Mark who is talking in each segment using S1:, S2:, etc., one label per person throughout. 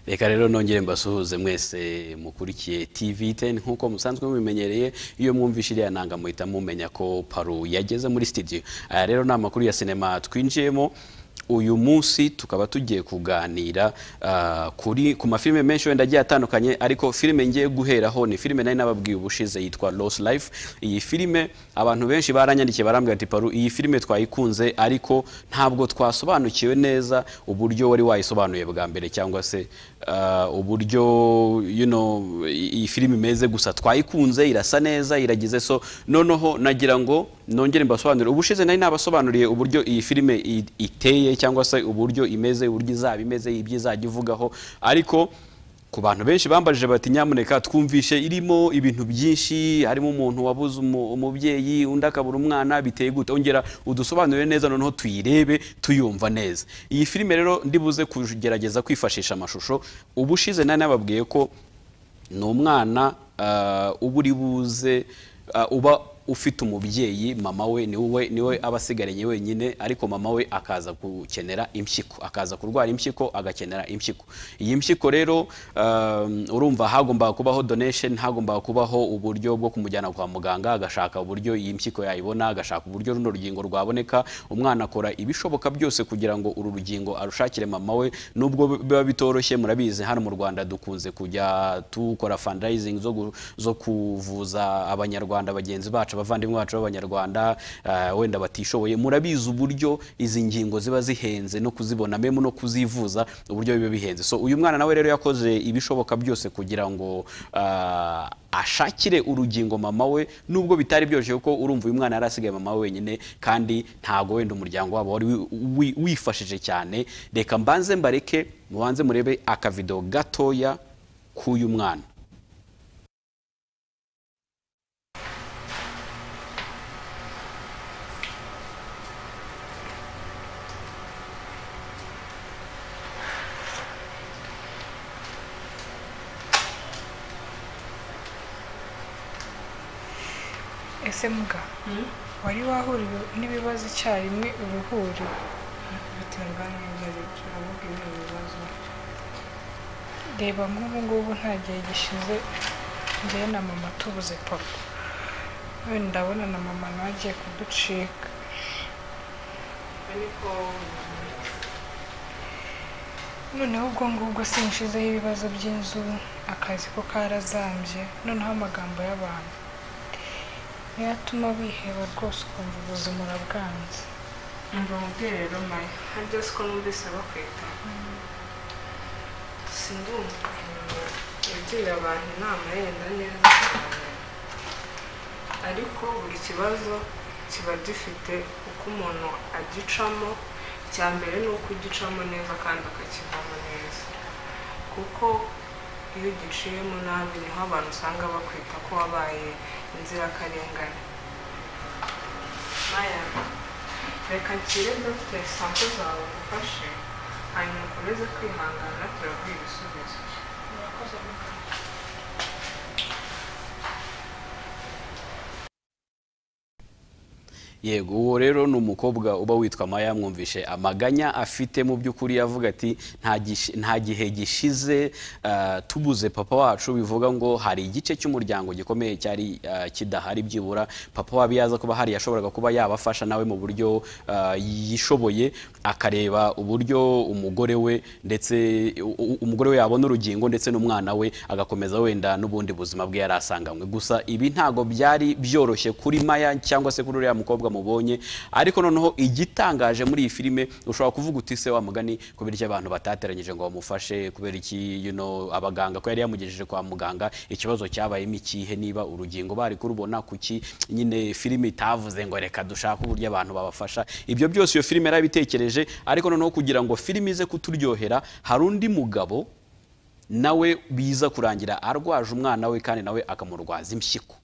S1: reka rero nongere mbasuhuze mwese mukurikiye tv teni nk'uko musanzwe mubimenyereye iyo mwumvishe iriya nanga muhita mumenya ko paru yageze muri studio aya rero ni amakuru ya sinema twinjiyemo uyu munsi tukaba tugiye kuganira ah, kuri ku mafilme menshi wenda agiye atandukanye ariko filime ngiye guheraho ni filime nari nababwiye ubushize yitwa Lost Life iyi filime abantu benshi baranyandikiye barambwira ati paru iyi filime twayikunze ariko ntabwo twasobanukiwe neza uburyo wari wayisobanuye bwa mbere cyangwa se ah, uburyo you know iyi filime imeze gusa twayikunze irasa neza iragize so noneho nagira ngo nongere mbasobanurire ubushize nari nabasobanuriye uburyo iyi filime i- iteye cyangwa se uburyo imeze uburyo izaba imeze ibyo izajya ivugaho ariko ku bantu benshi bambajije bati nyamuneka twumvishe irimo ibintu byinshi harimo umuntu wabuze umu- umubyeyi undi akabura umwana biteye gute ongera udusobanurire neza noneho tuyirebe tuyumva neza iyi filime rero ndibuze kugerageza kwifashisha amashusho ubushize nari nababwiye ko ni umwana ah, uba uri buze ah, uba ufite umubyeyi mama we ni we niwe aba asigaranye wenyine ariko mama we akaza gukenera impyiko akaza kurwara impyiko agakenera impyiko iyi mpyiko rero um, urumva hagombaga kubaho donation hagombaga kubaho uburyo bwo kumujyana kwa muganga agashaka uburyo iyi mpyiko yayibona agashaka uburyo runo rugingo rwaboneka umwana akora ibishoboka byose kugira ngo uru rugingo arushakire mama we nubwo biba bitoroshye murabizi hano mu Rwanda dukunze kujya dukora fundraising zo, gu- zo kuvuza abanyarwanda bagenzi bacu abavandimwe bacu b'abanyarwanda eh, wenda batishoboye murabizi uburyo izi ngingo ziba zihenze no kuzibona memo no kuzivuza uburyo biba bihenze so uyu mwana nawe rero yakoze ibishoboka byose kugira ngo ah, ashakire urugingo mama we nubwo bitari byoroshye kuko urumva uyu mwana yari asigaye mama we wenyine kandi ntago wenda umuryango wabo wari wi- wi- wifashije cyane reka mbanze mbareke mubanze murebe akavido gatoya k'uyu mwana
S2: ese mbwa wari wahuriwe n'ibibazo icyarimwe uruhuri
S3: biterwa n'ibibazo turavuga ibi bibazo
S2: reba nk'ubu ngubu nta gihe gishize njyewe na mama tubuze papa wenda ndabona na mama nawe agiye kuducika
S3: ariko
S2: noneho ubwo ngubwo sinshizeho ibibazo by'inzu akazi ko karazambye noneho amagambo y'abantu niyo atuma biheba rwose ukumva ubuzima urabwanze
S3: umva mubwire rero mayi hari byose ko numvise bakwita sindumva ugira abantu inama yenda neza cyane ariko buri kibazo kiba gifite uko umuntu agicamo icya mbere ni uko ugicamo neza kandi akakivamo neza kuko iyo ugiciyemo nabi niho abantu usanga bakwita ko wabaye inzirakarengane Maya, reka nshyire dufite sampo zawe ngufashe hanyuma ukomeze kwihangana turaguha ibisubizo
S1: yego uwo rero ni umukobwa uba witwa maya mwumvishe amaganya afite mu by'ukuri yavuga ati "Nta gishi- nta gihe gishize ah, tubuze papa wacu bivuga ngo hari igice cy'umuryango gikomeye cyari ah, kidahari byibura papa wabo iyo aza kuba hari yashoboraga kuba yabafasha nawe mu buryo ah, yishoboye akareba uburyo umugore we ndetse u- u- umugore we yabona urugingo ndetse n'umwana we agakomeza wenda n'ubundi buzima bwe yari asanganywe gusa ibi ntago byari byoroshye kuri maya cyangwa se kuri uriya mukobwa mubonye ariko noneho igitangaje muri iyi filime ushobora kuvuga uti se wa mugani kubera iki abantu batateranyije ngo bamufashe kubera iki you know, abaganga ko yari yamugejeje kwa muganga ikibazo cyabayemo ikihe niba urugingo bari kurubona kuki nyine filime itavuze ngo reka dushake uburyo abantu babafasha ibyo byose iyo filime yarabitekereje ariko noneho kugira ngo filime ize kuturyohera hari undi mugabo nawe biza kurangira arwaje umwana we kandi nawe akamurwaza impyiko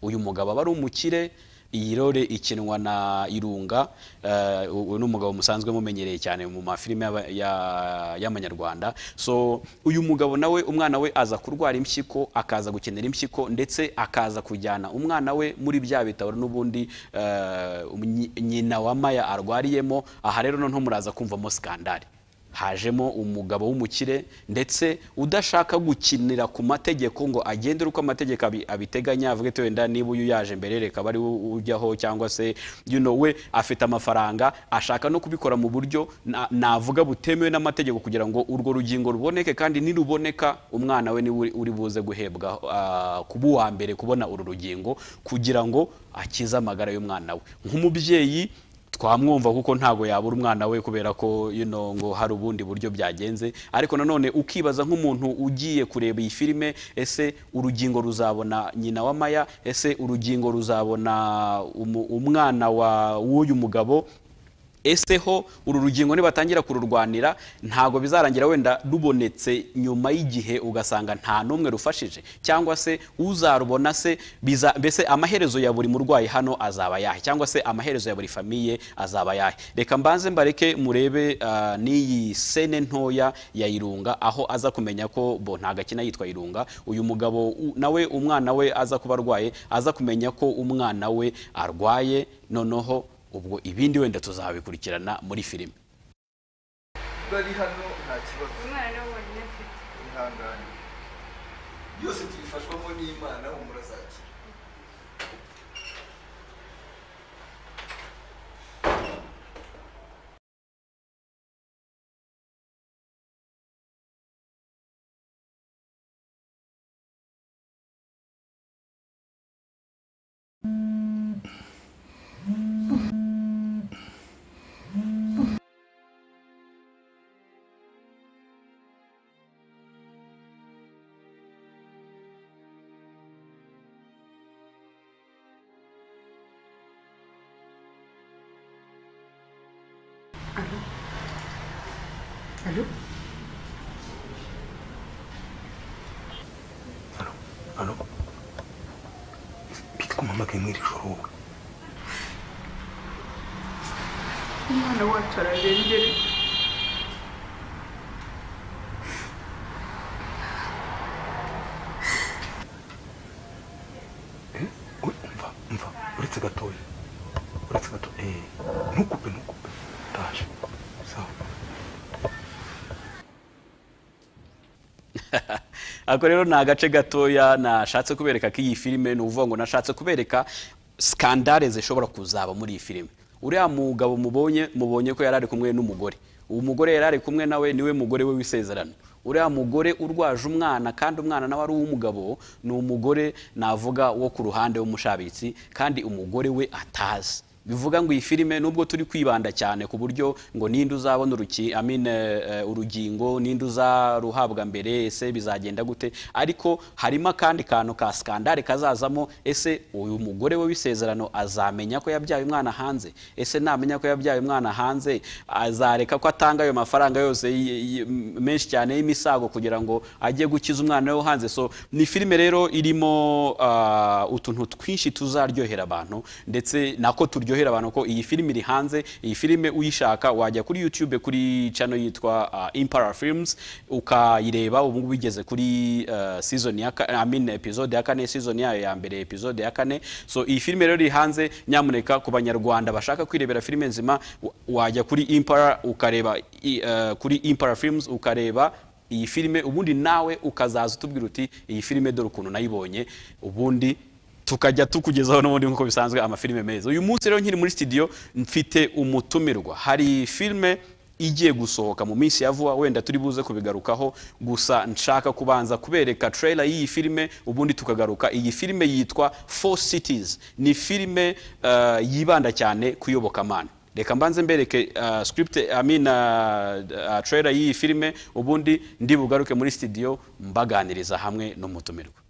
S1: uyu mugabo aba ari umukire iyi role ikinwa na irunga eh, uyu ni umugabo musanzwe mumenyereye cyane mu mafilime y'aba- ya- y'amanyarwanda so uyu mugabo nawe umwana we aza kurwara impyiko akaza gukenera impyiko ndetse akaza kujyana umwana we muri bya bitaro n'ubundi eh, nyi- nyina wa maya arwariyemo aha rero noneho muraza kumvamo skandari hajemo umugabo w'umukire ndetse udashaka gukinira ku mategeko ngo agendere uko amategeko abi- abiteganya avuge ati wenda niba uyu yaje mbere reka bari ujyaho cyangwa se you know, we afite amafaranga ashaka no kubikora mu buryo na- navuga butemewe n'amategeko kugira ngo urwo rugingo ruboneke kandi niruboneka umwana we niwe uri- uri buze guhebwa ah, kuba uwa mbere kubona uru rugingo kugira ngo akize amagara y'umwana we nk'umubyeyi twamwumva kuko ntabwo yabura umwana we kubera ko you know, ngo hari ubundi buryo byagenze ariko nanone ukibaza nk'umuntu ugiye kureba iyi filime ese urugingo ruzabona nyina wa maya ese urugingo ruzabona umu- umwana wa w'uyu mugabo ese ho uru rugingo nibatangira kururwanira ntabwo bizarangira wenda rubonetse nyuma y'igihe ugasanga nta n'umwe rufashije cyangwa se uzarubona se biza- mbese amaherezo ya buri murwayi hano azaba yahe cyangwa se amaherezo ya buri famiye azaba yahe reka mbanze mbareke murebe ah, n'iyi sene ntoya ya irunga aho aza kumenya ko bo ntago akina yitwa irunga uyu mugabo u- nawe umwana we aza kuba arwaye aza kumenya ko umwana we arwaye noneho ubwo ibindi wenda tuzabikurikirana muri filime
S4: bari hano nta kibazo
S3: umwana niwe wenyine mfite
S4: ihangane byose tubifashwamo n'imana humura zakira
S5: Alo. Bitwamamagaye muri iri joro wowe.
S3: umwana wacu ararembere
S5: Eh? Uri- Umva, umva. Uretse gatoya. Uretse gato. Eh. Ntukupe, ntukupe. Ndaje. Sawa.
S1: ako rero ni agace gatoya nashatse kubereka k'iyi filime ni ukuvuga ngo nashatse kubereka sikandare zishobora kuzaba muri iyi filime uriya mugabo mubonye mubonye ko yari ari kumwe n'umugore uwo mugore yari ari kumwe nawe niwe mugore we w'isezerano uriya mugore urwaje umwana kandi umwana nawe ari uw'umugabo ni umugore navuga wo ku ruhande w'umushabitsi kandi umugore we atazi bivuga ngo iyi filime nubwo turi kwibanda cyane ku buryo ngo ninde uzabona uruki, I mean, eh, eh, urugingo ninde uzaruhabwa mbere ese bizagenda gute ariko harimo akandi kantu ka skandale kazazamo ese uyu mugore we w'isezerano azamenya ko yabyaye umwana hanze ese namenya ko yabyaye umwana hanze azareka ko atanga ayo mafaranga yose y- y- menshi cyane y'imisago kugira ngo ajye gukiza umwana we hanze so ni filime rero irimo ah, utuntu twinshi tuzaryohera abantu ndetse nako turyohera abantu ko iyi filime iri hanze iyi filime uyishaka wajya kuri youtube kuri channel yitwa ah, imperial films ukayireba ubu ngubu igeze kuri ah, season ya ka- I mean, episode ya kane season yayo ya mbere episode ya kane so iyi filime rero iri hanze nyamuneka ku banyarwanda bashaka kwirebera filime nzima wa- wajya kuri imperial ukareba i- ah, kuri imperial films ukareba iyi filime ubundi nawe ukazaza utubwira uti iyi filime dore ukuntu nayibonye ubundi tukajya tukugezaho n'ubundi nk'uko bisanzwe amafilime meza uyu munsi rero nkiri muri studio mfite umutumirwa hari filime igiye gusohoka mu minsi ya vuba wenda turi buze kubigarukaho gusa nshaka kubanza kubereka trailer y'iyi filime ubundi tukagaruka iyi filime yitwa four cities ni filime eh, yibanda cyane ku iyobokamana reka mbanze mbereke uh, script I mean, uh, uh, trailer y'iyi filime ubundi ndi bugaruke muri studio mbaganiriza hamwe n'umutumirwa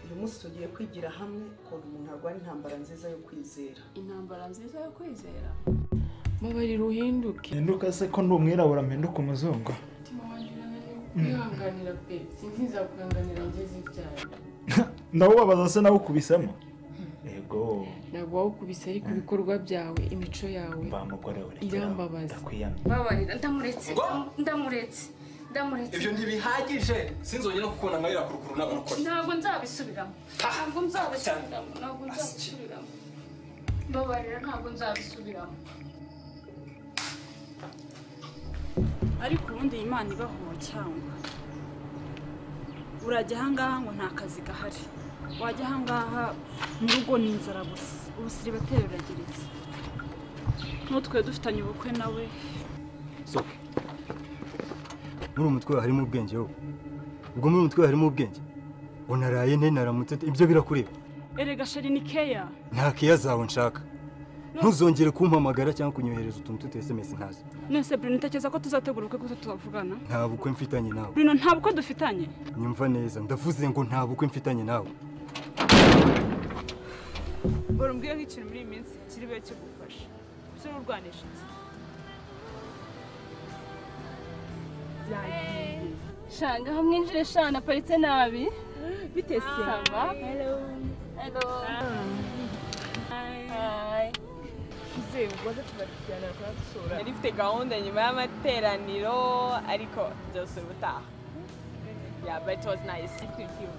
S6: uyu munsi tugiye kwigira hamwe ukuntu umuntu arwara intambara nziza yo kwizera
S7: intambara nziza yo kwizera
S2: mubariro uhinduke
S8: mpinduka se ko ndi umwirabura mpinduka umuzungu
S2: umutima wanjye urananiwe kwihanganira pe sinzi nzakuranganira ngeze ibyawe
S8: ndawubabaza se nawe ukubisemo yego
S2: ntabwo wawukubise ariko ibikorwa byawe imico yawe
S8: mba mugore we
S2: Irambabaza.
S8: ndakwiyamye
S7: babarira ndamuretse ndamuretse
S9: ndamuretse
S5: ibyo ntibihagije sinzongera kukubona nka iriya kurukuru n'abarokore
S9: ntabwo nzabisubiramo ntabwo nzabisubiramo ntabwo nzabisubiramo mbabarira ntabwo nzabisubiramo
S10: ariko ubundi iyi Imana ibahowe cyangwa urajya ahangaha ngo nta kazi gahari wajya ahangaha mu rugo ni inzara gusa ubusiri batera urageretse n'utwe dufitanye ubukwe nawe
S11: sohoka muri uwo mutwe wawe harimo ubwenge wowe ubwo muri uwo mutwe wawe harimo ubwenge unaraye nte naramutse nte, ibyo birakureba
S10: erega sheri ni keya
S11: nta keya zawe nshaka ntuzongere kumpamagara cyangwa kunyohereza utuntu tutu sms ntazi
S10: none Bruno utekereza ko tuzategura ubukwe kuko tuzavugana
S11: nta bukwe mfitanye nawe
S10: Bruno nta bukwe dufitanye
S11: nyumva neza ndavuze ngo nta bukwe mfitanye nawe
S10: bora umbwire nk'ikintu muri iyi minsi kiri bube kigufasha ibyo ururwanisha iki
S9: shanga aho mwinjire shana aparitse nabi bitese saba hello
S12: Hi. Izeye ubwoza tuzakijyana kwa gusura yari ifite gahunda nyuma y'amateraniro ariko byose ubutaha yeah but it was nice thank you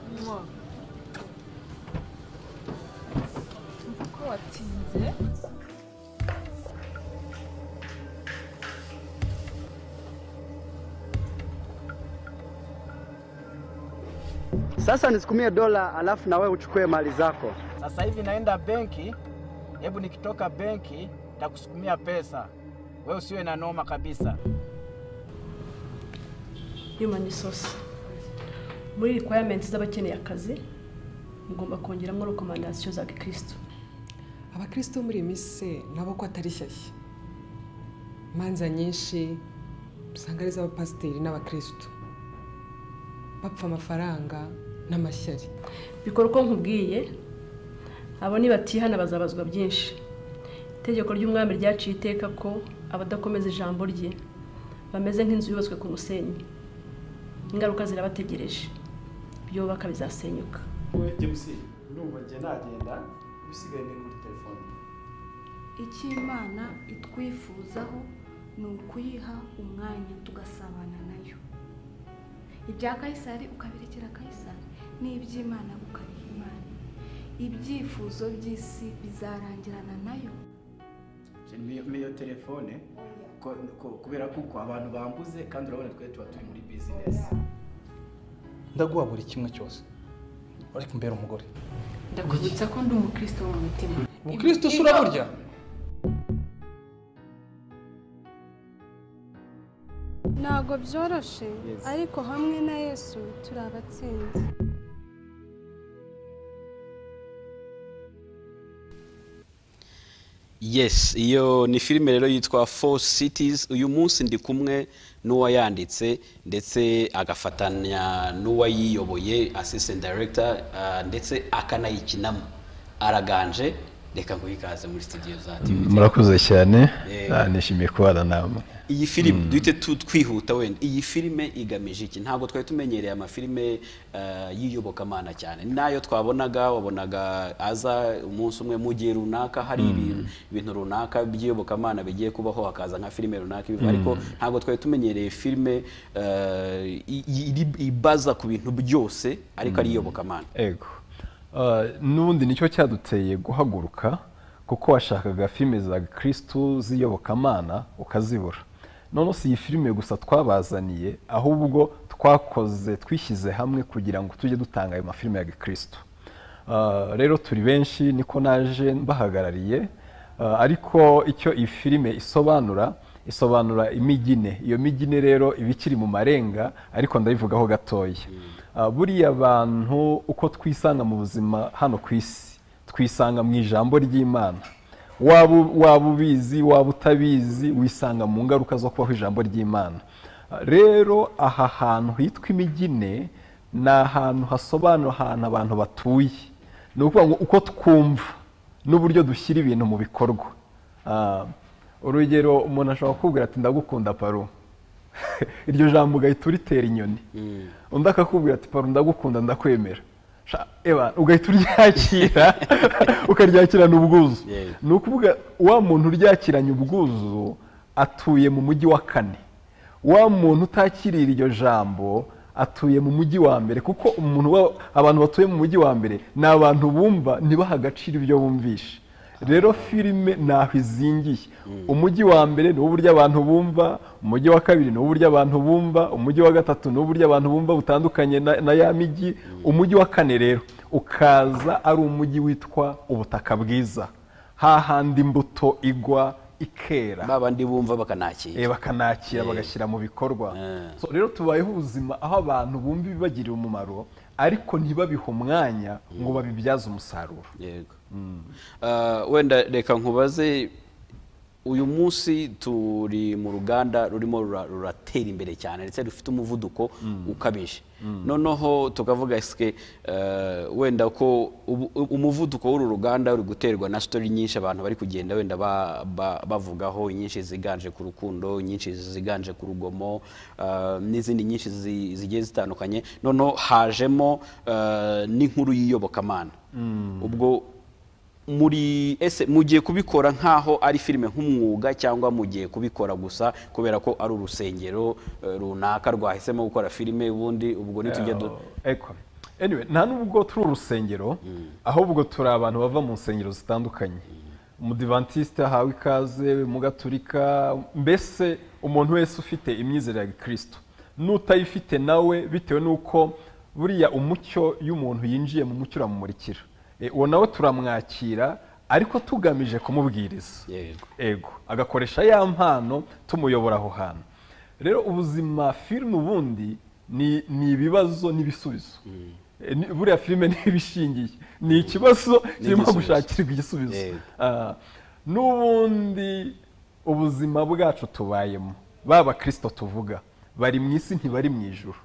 S12: ko watinze
S13: Sasa nisikumie dola alafu na wewe uchukue mali zako.
S14: Sasa hivi naenda benki, hebu nikitoka benki takusukumia pesa, wewe usiwe na noma kabisa.
S15: human resource muri requirements z'abakeneye akazi mugomba kongeramo rekomandasiyo za gikristo
S16: abakristo bo muri iyi minsi se nabo ko atari shyashya imanza nyinshi usanga ari iz'abapasiteri n'abakristo bapfa amafaranga n'amashyari
S15: bikorwa nkubwiye abo nibatihana bazabazwa byinshi itegeko ry'umwami ryaciye iteka ko abadakomeza ijambo rye bameze nk'inzu yubatswe ku musenyi ingaruka zirabategereje ibyo bubaka bizasenyuka
S17: wowe james ndumva njye nagenda ibisigaye ni muri telefone
S9: icyo imana itwifuzaho ni ukuyiha umwanya tugasabana nayo ibya kayisari ukabirekera kayisari n'iby'imana ukabiha imana ibyifuzo by'isi bizarangirana nayo
S17: n'iyo telefone ko- ko- kubera kuko abantu bambuze kandi urabona twe tuba turi muri bizinesi
S5: ndaguha buri kimwe cyose ariko mbere umugore
S7: ndakwibutsa ko ndi umukristo mu mutima
S5: ubukristo usura burya
S18: ntabwo byoroshye ariko hamwe na yesu turi abatsinzi
S1: yes iyo ni filime rero yitwa four cities uyu munsi ndi kumwe n'uwayanditse ndetse agafatanya n'uwayiyoboye assistant director ah, ndetse akanayikinamo araganje reka ngo ikaze muri studio za TV
S19: murakoze cyane
S1: Yego.
S19: Ah, nishimiye kubana namwe
S1: iyi filime duhite tu- twihuta wenda iyi filime igamije iki ntabwo twari tumenyereye amafilime eh, y'iyobokamana cyane nayo twabonaga wabonaga aza umunsi umwe mu gihe runaka hari ibintu- ibintu runaka by'iyobokamana bigiye kubaho hakaza nka filime runaka ibiva.
S19: Mm.
S1: ariko ntabwo twari tumenyereye filime eh, i- iri- ibaza ku bintu byose ariko ari
S19: Mm.
S1: iyobokamana
S19: ego Ah, n'ubundi nicyo cyaduteye guhaguruka kuko washakaga filime za gikristu z'iyobokamana ukazibura none si iyi filime gusa twabazaniye ahubwo twakoze twishyize hamwe kugira ngo tujye dutanga ayo mafilime ya gikristu Ah, rero turi benshi niko naje mbahagarariye Ah, ariko icyo iyi filime isobanura isobanura imigine iyo migine rero iba ikiri mu marenga ariko ndayivugaho gatoya Ah, buriya abantu uko twisanga mu buzima hano ku isi twisanga mu ijambo ry'imana waba u- waba ubizi waba utabizi wisanga mu ngaruka zo kubaho ijambo ry'imana Ah, rero aha hantu hitwa imigine ni ahantu hasobanura ahantu abantu batuye ni ukuvuga ngo uko twumva n'uburyo dushyira ibintu mu bikorwa Ah, urugero umuntu ashobora kukubwira ati ndagukunda paru iryo jambo ugahita uritera inyoni undi akakubwira ati paru ndagukunda ndakwemera Sha, eba, ugahita uryakira ukaryakirana ubwuzu ni ukuvuga wa muntu uryakiranye ubwuzu atuye mu mujyi wa kane wa muntu utakiriye iryo jambo atuye mu mujyi wa mbere kuko umuntu wa- abantu batuye mu mujyi wa mbere ni abantu bumva ntibaha agaciro ibyo bumvishe rero filime ntaho izingiye umujyi wa mbere ni uburyo abantu bumva umujyi wa kabiri ni uburyo abantu bumva umujyi wa gatatu ni uburyo abantu bumva butandukanye na, na ya mijyi umujyi wa kane rero ukaza ari umujyi witwa ubutaka bwiza hahandi imbuto igwa ikera
S1: babandi bumva bakanakira
S19: bakanakira
S1: Eh.
S19: bagashyira mu bikorwa So, rero tubayeho ubuzima aho abantu bumva ibibagirira umumaro ariko ntibabihe umwanya ngo babibyaze umusaruro
S1: yego Ah, wenda reka nkubaze uyu munsi turi mu ruganda rurimo rura- ruratera imbere cyane ndetse rufite umuvuduko ukabije
S19: Mm.
S1: noneho tukavuga sike eh, wenda ko ubu- umuvuduko w'uru ruganda uri guterwa na sitori nyinshi abantu bari kugenda wenda ba- ba- bavugaho inyinshi ziganje ku rukundo inyinshi ziganje ku rugomo eh, n'izindi nyinshi zi- zigiye zitandukanye noneho hajemo eh, n'inkuru y'iyobokamana ubwo muri ese mugiye kubikora nk'aho ari filime nk'umwuga cyangwa mugiye kubikora gusa kubera ko ari urusengero eh, runaka rwahisemo gukora filime ubundi ubwo nitujya du-
S19: Eko. anyway nta nubwo turi urusengero ahubwo turi abantu bava mu nsengero zitandukanye umudivantiste ahawe ikaze mugaturika mbese umuntu wese ufite imyizerere ya gikristo n'utayifite nawe bitewe n'uko buriya umucyo y'umuntu yinjiye mu mucyo uramumurikira E, uwo nawe turamwakira ariko tugamije kumubwiriza ego agakoresha ya mpano tumuyobora aho hantu rero ubuzima filime ubundi ni ni ibibazo n'ibisubizo E, ni- buriya filime ntibishingiye ni ikibazo kirimo
S5: N'igisubizo.
S19: gushakirwa igisubizo
S5: Yego.
S19: Ah, n'ubundi ubuzima bwacu tubayemo baba kirisito tuvuga bari mu isi ntibari mu ijuru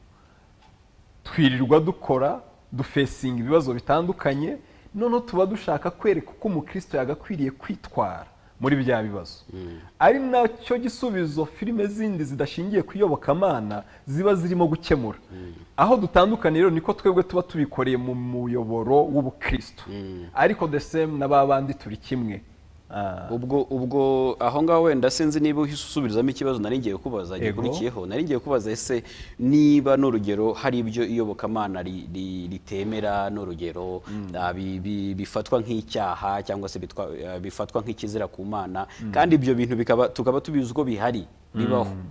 S19: twirirwa dukora dufesinga ibibazo bitandukanye noneho tuba dushaka kwereka uko umukristo yagakwiriye kwitwara muri bya bibazo ari nacyo gisubizo filime zindi zidashingiye ku iyobokamana ziba zirimo gukemura aho dutandukanye rero niko twebwe tuba tubikoreye mu muyoboro w'ubukristo ariko the same na ba bandi turi kimwe
S1: ubwo ubwo aho ngaho wenda sinzi niba usubizamo ikibazo nari ngiye kubaza
S19: Yego.
S1: gikurikiyeho nari ngiye kubaza ese niba ni urugero hari ibyo iyobokamana ri- ri- ritemera ni urugero ah, bi- bi- bifatwa nk'icyaha cyangwa se bitwa- ah, bifatwa nk'ikizira ku mana
S5: Mm.
S1: kandi ibyo bintu bikaba tukaba tubizi ko bihari bibaho
S5: Mm.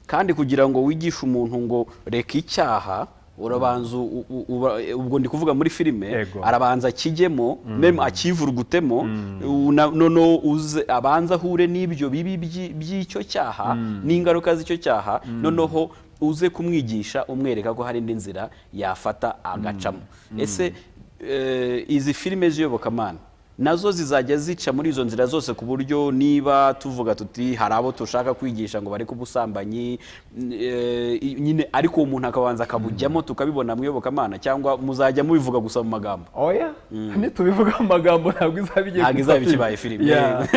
S1: kandi kugira ngo wigishe umuntu ngo reka icyaha urabanza u- u- uba- ubwo ndi kuvuga muri filime arabanza akijyemo meme akivurugutemo u- na- noneho uze- abanza ahure n'ibyo bibi by'i- by'icyo cyaha n'ingaruka z'icyo cyaha noneho uze kumwigisha umwereka ko hari indi nzira yafata agacamo ese eh, izi filime z'iyobokamana nazo zizajya zica muri izo nzira zose ku buryo niba tuvuga tuti hari abo dushaka kwigisha ngo bareke ubusambanyi n- eh, i- nyine ariko uwo muntu akabanza akabujyamo tukabibona mu iyobokamana cyangwa muzajya mubivuga gusa mu magambo
S19: oya nitubivuga mu magambo ntabwo izaba igiye
S1: Ntabwo
S19: kuba
S1: izaba ikibaye filime.
S19: Yeah.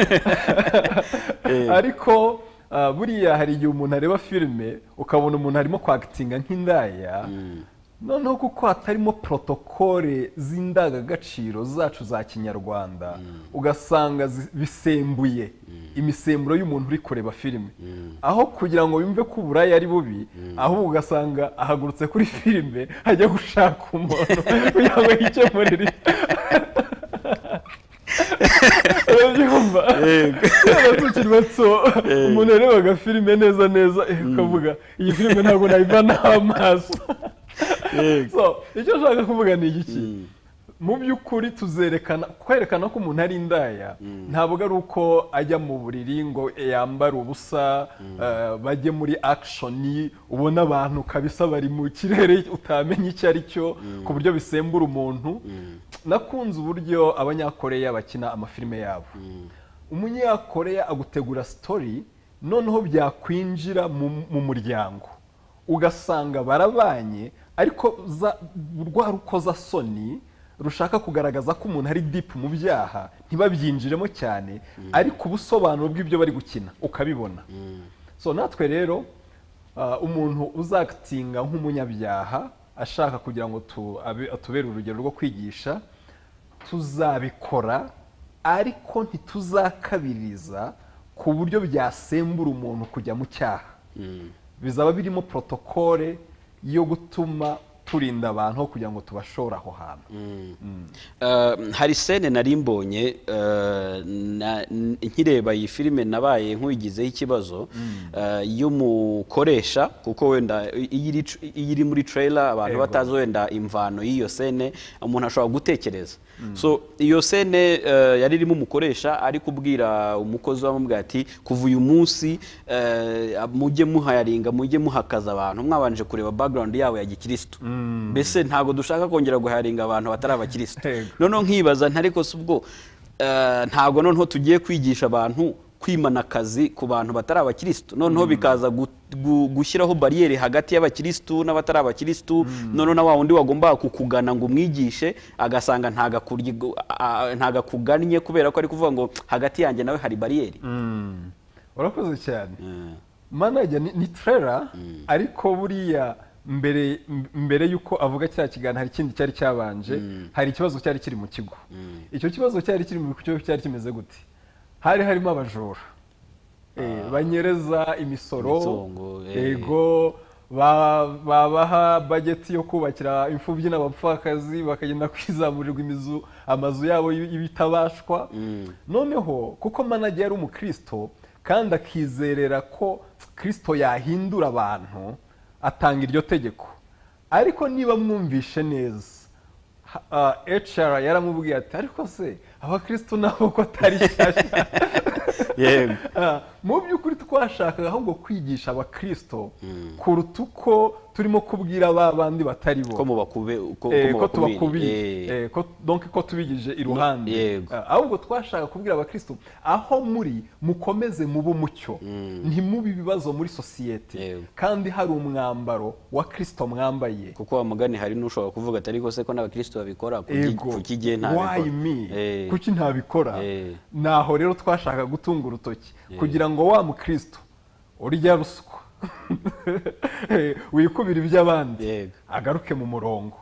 S1: Eh.
S19: ariko ah, buriya hari igihe umuntu areba filime ukabona umuntu arimo kwagitinga nk'indaya noneho kuko hatarimo protokole z'indangagaciro zacu za kinyarwanda ugasanga zi- bisembuye imisemburo y'umuntu uri kureba filime aho kugira ngo yumve ko uburaya ari bubi ahubwo ugasanga ahagurutse kuri filime ajya gushaka umuntu kugira ngo yikemurire urabyumva tuba tukirwa tso umuntu yarebaga filime neza neza eh, ukavuga iyi filime ntabwo nayivanaho amaso So, icyo nshaka kuvuga ni igiki mu by'ukuri tuzerekana kwerekana ko umuntu ari indaya ntabwo ari uko ajya mu buriri ngo yambare ubusa eh, bajye muri akishoni ubona abantu kabisa bari mu kirere utamenya icyo ari cyo ku buryo bisembura umuntu nakunze uburyo abanyakoreya bakina amafilime yabo umunyakoreya agutegura sitori noneho byakwinjira mu mu muryango ugasanga barabanye ariko za- rwa rukozasoni rushaka kugaragaza ko umuntu ari dipu mu byaha ntibabyinjiremo cyane ariko ubusobanuro bw'ibyo bari gukina ukabibona so natwe rero ah, umuntu uzagitinga nk'umunyabyaha ashaka kugira ngo tu- abe- atubere urugero rwo kwigisha tuzabikora ariko ntituzakabiriza ku buryo byasembura umuntu kujya mu cyaha bizaba birimo protokole yo gutuma turinda abantu aho kugira ngo tubashore aho hantu
S1: Uh, hari sene nari mbonye uh, na- n- nkireba iyi filime nabaye nk'uyigizeho ikibazo uh, y'umukoresha kuko wenda i- iyo iri tr- iyo iri muri trailer abantu
S19: Ego.
S1: batazi wenda imvano y'iyo sene umuntu ashobora gutekereza
S19: Mm.
S1: so iyo sene uh, yari irimo umukoresha ari kubwira umukozi wamubwira ati kuva uyu munsi uh, mujye muhayaringa mujye muhakaza abantu mwabanje kureba background yabo ya gikirisitu mbese ntabwo dushaka kongera guharinga abantu batari abakirisitu noneho nkibaza ntariko si ubwo eh, ntabwo noneho tugiye kwigisha abantu kwimana akazi ku bantu batari abakirisitu noneho bikaza gu- gu- gushyiraho bariyeri hagati y'abakirisitu n'abatari abakirisitu noneho na wa wundi wagombaga kukugana ngo umwigishe agasanga ntagakurye gu- a- a- ntagakugannye kubera ko ari kuvuga ngo hagati yanjye nawe hari bariyeri
S19: Mm. urakoze cyane manager ni, ni trailer ariko buriya mbere m- mbere yuko avuga cya kiganiro hari ikindi cyari cyabanje hari ikibazo cyari kiri mu kigo icyo kibazo cyari kiri mu kigo cyari kimeze gute hari harimo abajura Eh, banyereza imisoro
S1: Imitungo, eh.
S19: yego ba- babaha bageti yo kubakira imfubyi n'abapfakazi bakagenda kwizamurirwa imizu amazu yabo y'i- y'ibitabashwa noneho kuko manager yari umukristo kandi akizerera ko kristo yahindura abantu atanga iryo tegeko ariko niba mwumvishe neza HR yaramubwiye ati ariko se abakristo nabo ko atari shyashya
S1: Yego.
S19: Ah, mu by'ukuri twashakaga ahubwo kwigisha abakristo kuruta uko turimo kubwira ba bandi batari bo
S1: ko mubakube ko- ko
S19: Eh, ko
S1: mubakubire.
S19: tubakubire
S1: Eh.
S19: Eh, ko- donc ko tubigije iruhande Ah, ahubwo twashaka kubwira abakristo aho muri mukomeze mube umucyo ntimube ibibazo muri sosiyete kandi hari umwambaro wa kristo mwambaye
S1: kuko wamugani hari n'ushobora kuvuga ati ariko se ko n'abakirisitu babikora kuki
S19: Ego.
S1: kuki jye ntabikora
S19: Why me?
S1: Eh.
S19: kuki ntabikora naho rero twashaka gutunga urutoki
S1: Eh.
S19: kugira ngo wa mukristo urya ruswa Eh, wikubira iby'abandi agaruke mu murongo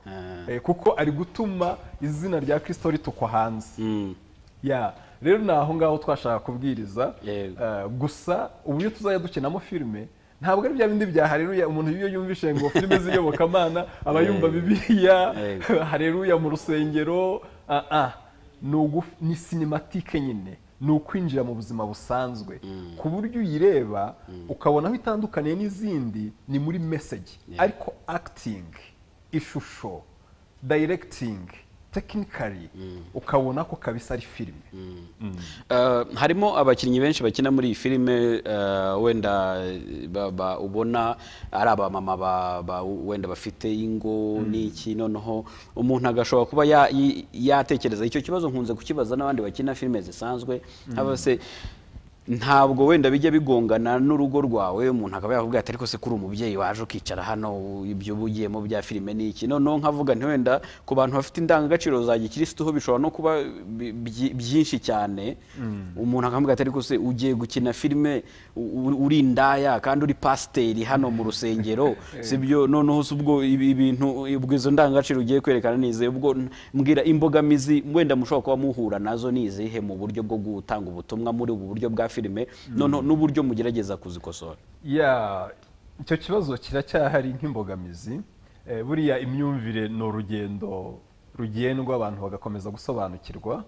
S19: Eh, kuko ari gutuma izina rya kristo ritukwa hanze ya rero ni aho ngaho twashaka kubwiriza Eh, gusa uburyo tuzajya dukinamo filime ntabwo ari bya bindi bya hareruya umuntu iyo yumvishe ngo filime z'iyobokamana aba yumva
S1: Eh.
S19: bibiliya
S1: Yego.
S19: hareruya mu rusengero ah, ah. Ni ugu- ni sinimatike nyine ni ukwinjira mu buzima busanzwe ku buryo uyireba ukabona aho itandukaniye n'izindi ni muri meseji ariko akitingi ishusho dayiregitingi tekinikari ukabona ko kabisa ari filime
S1: Eh, harimo abakinnyi benshi bakina muri iyi filime eh, wenda ba- ba- ubona ari abamama ba- ba- wenda bafite ingo n'iki noneho umuntu agashobora kuba ya- yi- yatekereza icyo kibazo nkunze kukibaza n'abandi bakina filime zisanzwe
S19: Mm.
S1: haba se ntabwo wenda bijya bigongana n'urugo rwawe umuntu akaba yakubwira ati ariko se kuri umubyeyi waje ukicara hano ibyo uba ugiyemo bya filime ni iki noneho nkavuga nti wenda ku bantu bafite indangagaciro za gikirisitu ho bishobora no kuba bi- byi- byinshi cyane umuntu akamubwira ati ariko se ugiye gukina filime u- u- uri indaya kandi uri pasiteri hano mu rusengero si byo noneho se ubwo ibi- ibintu ubwo izo ndangagaciro ugiye kwerekana ni izihe ubwo n- mbwira imbogamizi wenda mushobora kuba muhura nazo ni izihe mu buryo bwo gutanga ubutumwa muri ubu buryo bwa filime noneho n'uburyo mugerageza kuzikosora
S19: ya icyo kibazo kiracyahari nk'imbogamizi Eh, buriya imyumvire ni urugendo rugendwa abantu bagakomeza gusobanukirwa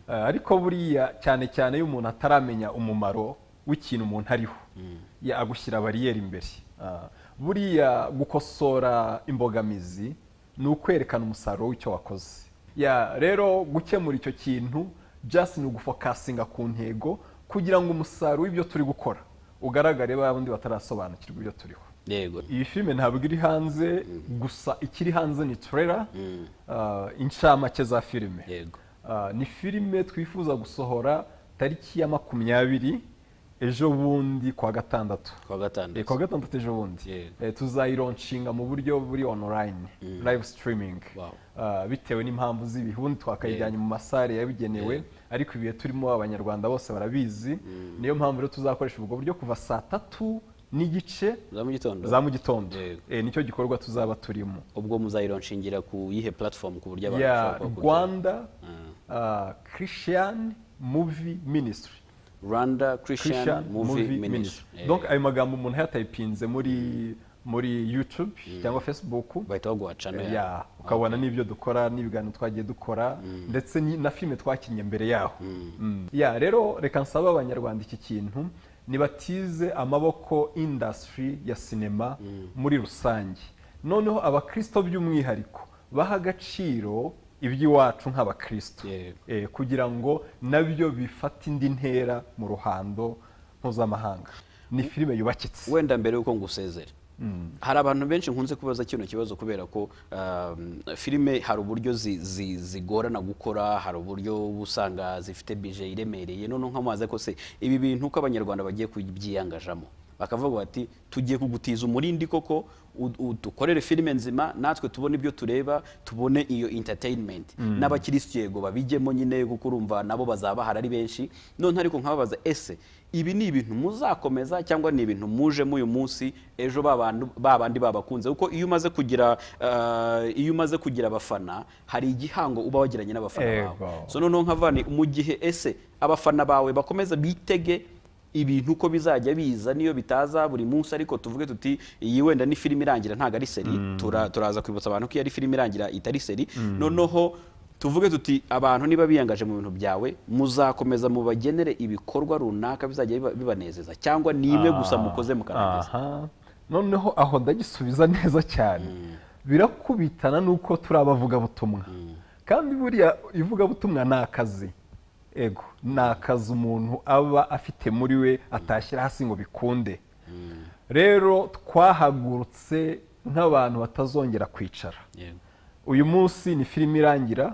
S19: Eh, ariko buriya cyane cyane iyo umuntu ataramenya umumaro w'ikintu umuntu ariho ya agushyira bariyeri imbere Ah, buriya gukosora imbogamizi ni ukwerekana umusaruro w'icyo wakoze ya rero gukemura icyo kintu just ni ugufokasinga ku ntego kugira ngo umusaruro w'ibyo turi gukora ugaragare babandi batarasobanukirwa ibyo turiho
S1: yego
S19: iyi filime ntabwo iri hanze gusa ikiri hanze ni trailer ah, inshamake za filime Ah, ni filime twifuza gusohora tariki ya makumyabiri ejo bundi kwa gatandatu
S1: kwa gatandatu
S19: kwa gatandatu ejo bundi Eh, tuzayironshinga mu buryo buri online live streaming Ah, bitewe n'impamvu z'ibihunda twakayijyanye mu masare yabigenewe ariko ibihe turimo abanyarwanda bose barabizi niyo mpamvu rero tuzakoresha ubwo buryo kuva saa tatu n'igice
S1: za mu gitondo
S19: za mu gitondo Eh, nicyo gikorwa tuzaba turimo
S1: ubwo muzayironshingira ku yihe platform ku buryo abantu
S19: ya
S1: bashobora kuba
S19: rwanda ah, christian movie ministry
S1: rwanda christian
S19: Christian
S1: movie
S19: Movie
S1: ministry
S19: Ministry. Donc ayo magambo umuntu yatayipinze muri muri YouTube cyangwa Facebook
S1: bahita baguha channel
S19: Eh,
S1: yawe.
S19: yeah, ukabona n'ibyo dukora n'ibiganiro twagiye dukora ndetse ni- na filime twakinnye mbere yaho Mm. Yeah, rero reka nsabe abanyarwanda iki kintu nibatize amaboko industry ya sinema muri rusange noneho abakristo by'umwihariko baha agaciro iby'iwacu nk'abakristo Eh, kugira ngo nabyo bifate indi ntera mu ruhando mpuzamahanga ni filime yubakitse
S1: wenda mbere y'uko ngusezera hari abantu benshi nkunze kubaza kino kibazo kubera ko um, filime hari uburyo zi- zi- zigorana gukora hari uburyo uba usanga zifite bije iremereye noneho nk'amazi ko se ibi bintu uko abanyarwanda bagiye kubyiyangajamo bakavuga bati tugiye kugutiza umurindi koko u- u- dukorere filime nzima natwe tubone ibyo tureba tubone iyo entertainment
S19: Mm.
S1: n'aba abakirisitu yego babijyemo nyine kuko urumva nabo bazaba bahari ari benshi none ariko nkababaza ese ibi ni ibintu muzakomeza cyangwa ni ibintu mujemo uyu munsi ejo ba bantu- ba bandi babakunze kuko iyo umaze kugira eh, iyo umaze kugira abafana hari igihango uba wagiranye n'abafana bawe
S19: Ego.
S1: so noneho nkavani mu gihe ese abafana bawe bakomeza bitege ibintu uko bizajya biza niyo bitaza buri munsi ariko tuvuge tuti iyi wenda ni filime irangira ntabwo ari seri
S19: Mm.
S1: tura- turaza kwibutsa abantu ko iyo ari filime irangira itari seri
S19: Mm.
S1: noneho tuvuge tuti abantu niba biyangaje mu bintu byawe muzakomeza mubagenere ibikorwa runaka bizajya biba- bibanezeza cyangwa ni imwe gusa
S19: Ah,
S1: mukoze mukarangiza
S19: aha. noneho aho ndagisubiza neza cyane birakubitana n'uko turi abavugabutumwa kandi buriya ivugabutumwa ni akazi ego ni akazi umuntu aba afite muri we atashyira hasi ngo bikunde rero twahagurutse nk'abantu batazongera kwicara uyu munsi ni filime irangira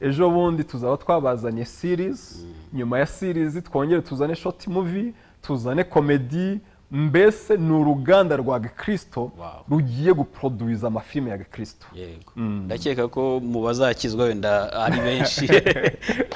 S19: ejo bundi tuzaba twabazanye series nyuma ya series twongere tuzane short movie tuzane komedi mbese ni uruganda rwa gikristo rugiye guproduwiza amafilime ya gikristo
S1: yego
S19: Mm.
S1: ndakeka ko mu bazakizwa wenda ari benshi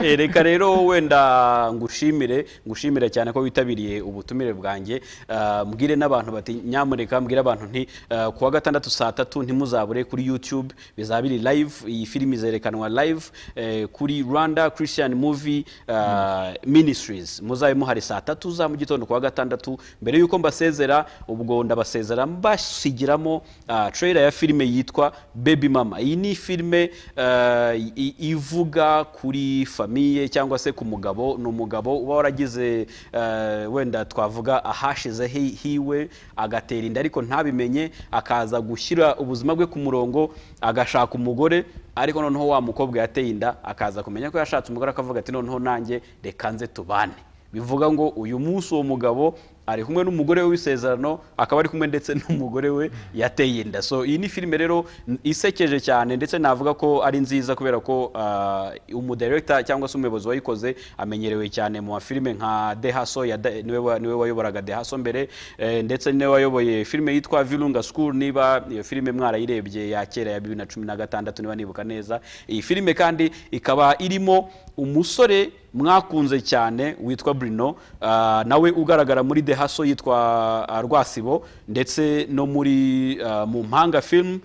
S1: Eh, reka rero wenda ngushimire ngushimire cyane ko witabiriye ubutumire bwanjye Ah, mbwire n'abantu bati nyamuneka mbwire abantu nti ah, kuwa gatandatu saa tatu ntimuzabure kuri youtube bizaba biri live iyi filimi izerekanwa live eh, kuri rwanda christian movie ah, ministries muzabe muhari saa tatu za mu gitondo kuwa gatandatu mbere y'uko mbasezera ubwo ndabasezera mbasigiramo ah, trailer ya filime yitwa baby mama iyi ni filime ah, i- ivuga kuri famiye cyangwa se ku mugabo ni umugabo uba waragize ah, wenda twavuga ahashize hi- hiwe agatera inda ariko ntabimenye akaza gushyira ubuzima bwe ku murongo agashaka umugore ariko noneho wa mukobwa yateye inda akaza kumenya ko yashatse umugore akavuga ati noneho nanjye reka nze tubane bivuga ngo uyu munsi uwo mugabo ari kumwe n'umugore we w'isezerano akaba ari kumwe ndetse n'umugore we yateye inda so iyi ni filime rero n- isekeje cyane ndetse navuga ko ari nziza kubera ko uh, umudirekita cyangwa se umuyobozi wayikoze amenyerewe cyane mu mafilime nka dehaso ya Da- niwe wa- niwe wayoboraga dehaso mbere eh, ndetse niwe wayoboye filime yitwa virunga school niba iyo filime mwarayirebye ya kera ya bibiri na cumi na gatandatu niba nibuka neza iyi filime kandi ikaba irimo umusore mwakunze cyane witwa Bruno ah, nawe ugaragara muri The Hustle yitwa ah, Rwasibo ndetse no muri ah, mu mpanga film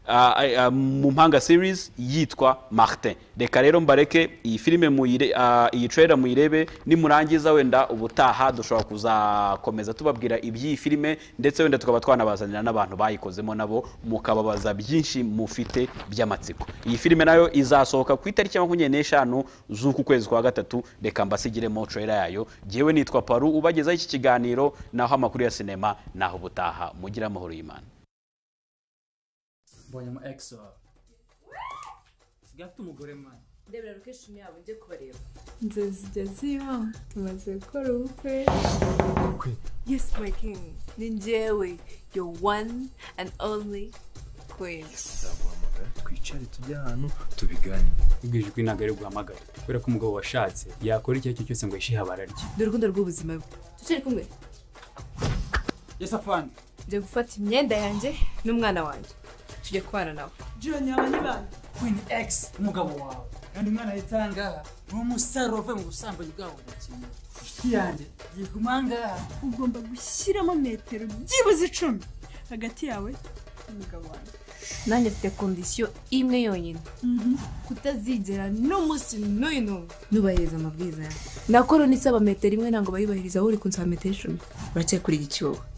S1: ah, ah, ah, mu mpanga series yitwa Martin reka rero mbareke iyi filime muyire ah, iyi trailer muyirebe nimurangiza wenda ubutaha dushobora kuzakomeza tubabwira iby'iyi filime ndetse wenda tukaba twanabazanira n'abantu bayikozemo nabo mukababaza byinshi mufite by'amatsiko iyi filime nayo izasohoka ku itariki ya makumyabiri n'eshanu z'uku kwezi kwa gatatu reka mbasigiremo trailer yayo jyewe nitwa paru ubagezaho iki kiganiro naho amakuru ya sinema naho ubutaha mugire amahoro y'imana
S17: mbonye ama egisi wawe usigaye afite umugore mwana
S20: ndebera location yabo njye kubareba
S18: inzozi zijya ziba tumaze gukora ubukwe
S20: yes my king ni njyewe your one and only queen
S21: nzaguhamagara twicare tujye ahantu tubiganire ubwo ijwi ntabwo ari guhamagara kubera ko umugabo washatse yakora icyo ari cyo cyose ngo yishihe abararye
S20: dore urukundo rw'ubuzima bwe twicaye kumwe
S17: yesi afani
S20: njye gufata imyenda yanjye n'umwana wanjye tujye kubana nawe
S17: joni yaba nyibanye kwini egisi umugabo wawe kandi umwana ahita ahangaha ni umusaruro uvuye mu busambanyi bwabo budakenewe inshuti yanjye yiguma ahangaha
S10: ugomba gushyiramo metero byibuze icumi hagati yawe n'umugabo wanjye
S15: nanjye mfite kondisiyo imwe yonyine kutazigera n'umunsi n'uyu n'ubu nubahiriza amabwiriza yawe nakora n'isaba metero imwe ntabwo bayubahiriza aho uri kunsaba metero icumi uracye kuri igiciro